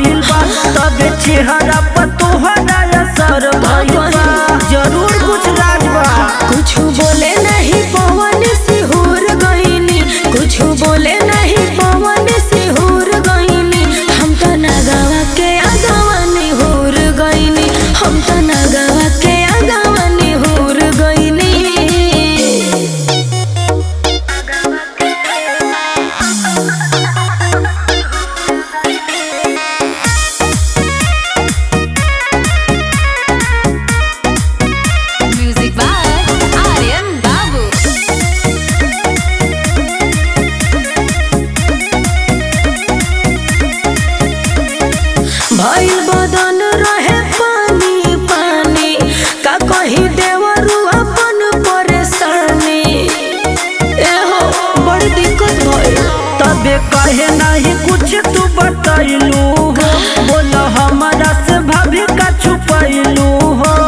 भइल बा तबे चेहरा पर तोहरा असर भइल बा जरूर कुछ राज बा कुछ बोले नहीं पवन सिहुर गईनी कुछ बोले नहीं पवन सिहुर गईनी हम तो नगवा के अगवनी हुर गईनी हम तो नगवा के अगवनी हुर गईनी Music by Aryan Babu. भइल बदन रहे पानी पानी का कही देवरू अपन परेशानी एहो बड़ी दिक्कत भइल तबे कहे नहीं कुछ तू बतैलू हो बोल हमारा से भाभी का छुपैलू हो